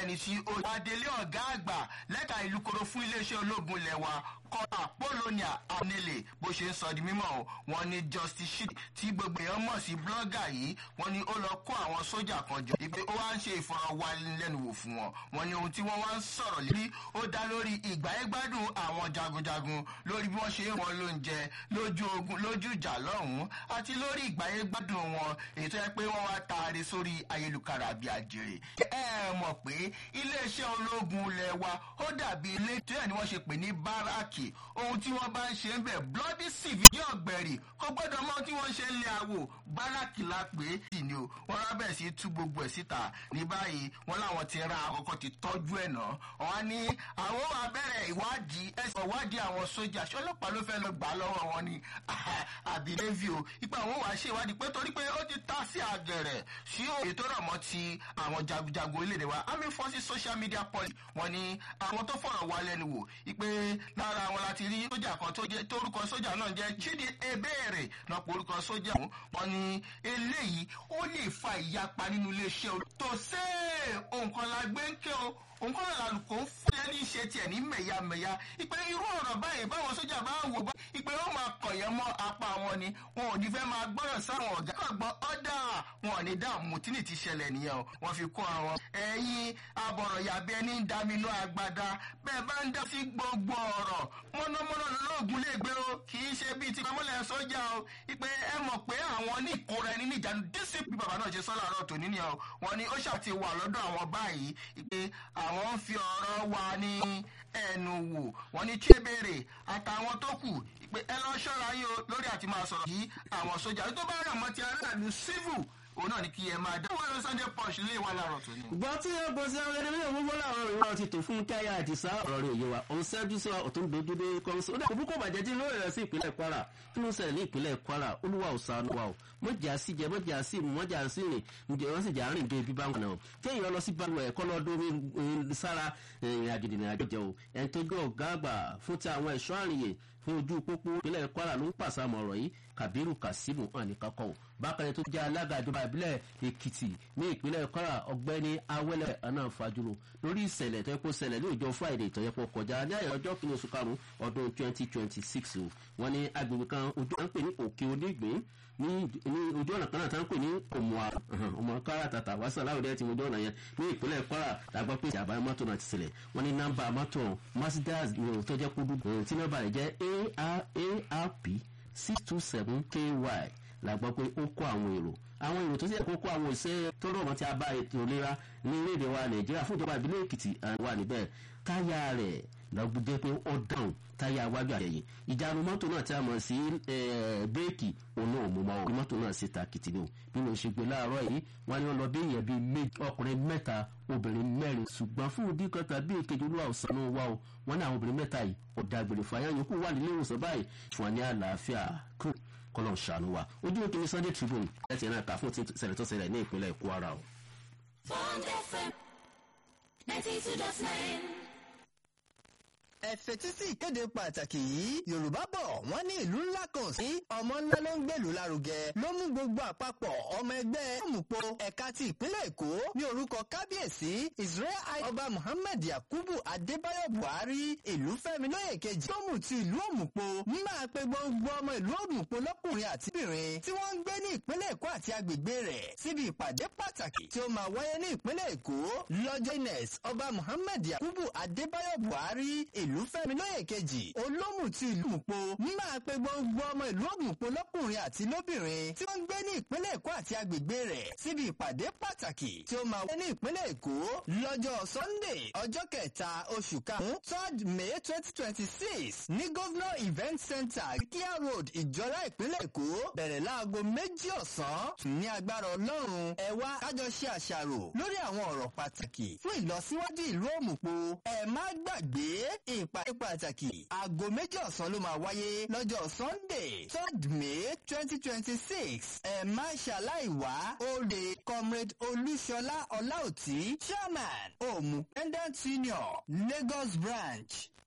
ẹni tí ó adélé ọ̀gá àgbà lẹ́ka ìlú koro fún iléeṣẹ́ ológun lẹ́wà kọ́ra polonia anele bó ṣe ń sọ di mímọ́ o wọn ní justice shit tí gbogbo èèyàn mọ̀ sí blọ́gà yìí wọn ni ó lọ kó àwọn sójà kan jọ ìpè ó wá ń ṣe ìfọ̀rọ̀wánilẹ́nuwò fún wọn wọn ni ohun tí wọ́n wá ń sọ̀rọ̀ lérí ó dá lórí ìgbáyégbádùn àwọn jagunjagun lórí bí wọ́n ṣe ń wọn lóúnjẹ lójú ogun lójú ìjà lọ́hùn-ún àti lórí ìgbáyégbádùn wọn èyí tó yẹ pé wọ́n wá taari sórí ayélujára bíi àjèrè ẹ mọ̀ pé iléeṣẹ́ ológun ilẹ̀ wa ó dàbí ilé tó yẹ ni wọ́n ṣe pè ní báràkì ohun tí wọ́n bá ń ṣe ń bẹ̀ bloody civil ní ọ̀gbẹ̀rì kó gbọ́dọ̀ mọ́ tí wọ́n ṣe ń lé àwò báràkì la pè é sì ni o wọ́n rábẹ̀ sí tú gbogbo ẹ̀ síta ní báyìí wọ́n láwọn ti ra àkọ́kọ́ ti tọ́jú ẹ̀ náà wọ́n ní àwọn abẹ́rẹ́ ìwádìí ẹ̀sìn ìwádìí àwọn sójà ṣọlọ́pàá ló fẹ́ lọ gbà lọ́wọ́ wọn ni àbí navy o ipa àwọn wàá ṣe ìwádìí pé torí pé ó ti ta sí àgẹ̀rẹ̀ sí òye tó rọ̀ mọ́ ti àwọn jagunjagun orílẹ̀-èdè wa army forces social media policy wọn ni àwọn tó fọ̀rọ̀ wá lẹ́nu wò ipe lára àwọn láti rí sójà kan tó jẹ́ torúkọ sójà náà jẹ́ chidi ebéèrè náà pé orúkọ sójà ọ̀hún wọn ni eléyìí ó lè fa ìyapa nínú iléeṣẹ́ o tó ṣe òǹkan la gbé ń ké o òǹkan náà lálùkò ń fún ẹni ṣe tiẹ̀ ní mẹ̀yàmẹ̀yà ìpè irú ọ̀rọ̀ báyìí báwọn sójà bá wò bá ìpè ó máa kọ̀yẹ́ mọ́ apá wọn ni wọn ò ní fẹ́ máa gbọ́rọ̀ sáwọn ọ̀gá kọ̀gbọ́n ọ̀dà wọn ò ní dààmú tí ní ti ṣẹlẹ̀ nìyẹn o wọ́n fi kó àwọn ẹ̀yin abọ̀rọ̀ yàbí ẹni ń dá mi lọ àgbàdá bẹ́ẹ̀ bá ń dá sí gbogbo ọ̀rọ̀ mọ́nàmọ́ná lóògùn lè gbé o kì í ṣe bíi ti pamọ́lẹ̀ sójà o ìpè ẹ mọ̀ pé àwọn ní ìkóra ẹni níjànú dísìpì bàbá náà ṣe sọ́ làárọ̀ tòní nìyẹn o wọn ni ó ṣàti wà lọ́dọ̀ àwọn báyìí ìpè àwọn ń fi ọ̀rọ̀ wa ní ẹnu wò wọn ní chébèrè àtàwọn tó kù ìpè ẹ lọ ṣọ́ra yín o lórí àti máa sọ̀rọ̀ yìí àwọn sójà tó bá rà mọ́ ti aráàlú civil òun náà ni kí ẹ máa dá wọn lọ sunday punch lé wa láàárọ̀ tó ní. gbọ́ tí ó bọ́ sí àwọn ẹni gbogbo láwọn ìran ti tò fún káyà àti sá ọ̀rọ̀ rẹ̀ òye wa òun ṣẹ́jú sí ọ̀tún dojúdé kọ́ńsó ó dà kó kó bàjẹ́ tí ló rẹ̀ sí ìpínlẹ̀ kwara kí ló ń ṣẹlẹ̀ ní ìpínlẹ̀ kwara olúwa ò sànù wa o mọ̀jà sí jẹ mọ̀jà sí mu mọ̀jà sí rìn ǹjẹ́ wọ́n sì jà rìn dé ibi bá wọn náà kéèyàn lọ sí balùwẹ̀ ẹ̀kọ́ lọ́dún sára ìrìn àgìdì ìrìn àjọjẹ o ẹni tó jẹ́ ọ̀gá àgbà fún ti àwọn ẹ̀ṣọ́ àrìyè fún ojú pópó ìpínlẹ̀ kwara ló ń pàṣàmọ̀ ọ̀rọ̀ yìí kabiru kasimu hàn ní kakọ́ o bákan tó jẹ́ alága ìjọba ìbílẹ̀ èkìtì ní ìpínlẹ̀ kwara ọ̀gbẹ́ni awẹ́lẹ̀ ọ̀nà fàjúrò lórí ìṣẹ̀lẹ̀ tó yẹ kó ṣẹlẹ̀ ní ìjọ friday tó yẹ kó kọjá ní àyẹ̀ ọjọ́ kìíní oṣù karùn-ún ọdún twenty twenty six o wọ́n ní agbègbè kan ojú à ń pè ní òkè onígbín ní ojú ọ̀nà kan náà tá ń pè ní òmùà ọmọ kwara tàtà wàásù aláwòdẹ ti ojú ọ̀nà yẹn ní ìpínlẹ̀ kwara làgbọ́ pé ìjàmbá mọ́tò náà ti ṣẹlẹ̀ wọ́n ní nọ́mbà mọ́tò mercedes tó jẹ́ kó dúdú tí nọ́mbà rẹ̀ jẹ́ arp six two seven ky la gbọ́ pé ó kó àwọn èrò àwọn èrò tó sì kó kó àwọn ìṣe tó rọ̀ mọ́ tí a bá ètò ìlera ní orílẹ̀-èdè wa nàìjíríà fún ìjọba ìbílẹ̀ èkìtì wà níbẹ̀ táyà rẹ̀ lọ́gbọ́dé pé ó dáhùn táyà wájú àyẹ̀yẹ̀ ìjánu mọ́tò náà tí a mọ̀ sí bírèkì òun náà mú mọ́ ọ mọ́tò náà sì ta kìtì ni o bí mo ṣe gbé láàárọ̀ yìí wọ́n ní wọ́n lọ bí èèyàn bíi méjì ọkùnrin mẹ́ta obìnrin mẹ́rin ṣùgbọ́n fún òdì kan tàbí èkejì olúwa ọ̀sán náà wá o wọ́n ní àwọn obìnrin mẹ́ta yìí ọ̀dàgbèrè fàyà yòókù wà nílé ìwòsàn báyìí fún wa ní àlàáfíà kúrò kọlọ̀ ṣàánú wa ojú òkè ní sunday tribune ẹ̀sìn náà kà fún ṣẹlẹ̀ tó ṣẹlẹ̀ ní ìpínlẹ̀ kwara o. Bond FM ninety two dot nine ẹ fetí sí ìkéde pàtàkì yìí yorùbá bọ̀ wọ́n ní ìlú ńlá kan sí ọmọ ńlá ló ń gbèlú lárugẹ ló mú gbogbo àpapọ̀ ọmọ ẹgbẹ́ òmùpọ̀ ẹ̀ka ti ìpínlẹ̀ èkó ní orúkọ kábíyèsí israel ọba muhammed yakubu adébáyọ̀ buhari ìlú fẹ́mi lóye kejì tó mú ti ìlú òmùpọ̀ máa pe gbogbo ọmọ ìlú òmùpọ̀ lọ́kùnrin àti obìnrin tí wọ́n ń gbé ní ìpínlẹ̀ èkó àti agbègbè rẹ̀ síbi ìpàdé pàtàkì tí ó máa wáyé ní ìpínlẹ̀ èkó lọ́jọ́ ines ọba muhammed yakubu adébáyọ̀ buhari ìlú fẹ́mi lóye kejì olómù ti ìlú òmùpọ̀ máa pe gbogbo ọmọ ìlú òmùpọ̀ lọ́kùnrin àti lóbìnrin tí wọ́n ń gbé ní ìpínlẹ̀ èkó àti agbègbè rẹ̀ síbi ìpàdé pàtàkì tí ó máa wáyé ní ìpínlẹ̀ èkó lọ́jọ́ sunday ọjọ́ kẹta oṣù karùn-ún third may twenty twenty six ní governor event center kia road ìjọra ìpínlẹ̀ èkó bẹ̀rẹ̀ láago méjì ọ̀sán ní agbára ọlọ́run ẹ wá kájọ ṣe àṣàrò lórí àwọn ọ̀rọ̀ pàtàkì fún ìlọsíwájú ìlú òmùpọ̀ ẹ má gbàgbé ìpàdé pàtàkì aago méjì ọ̀sán ló máa wáyé lọ́jọ́ sunday third may twenty twenty six ẹ má ṣàláìwá olè comrade olúṣọlá ọláòtí chairman òmùpendant senior lagos branch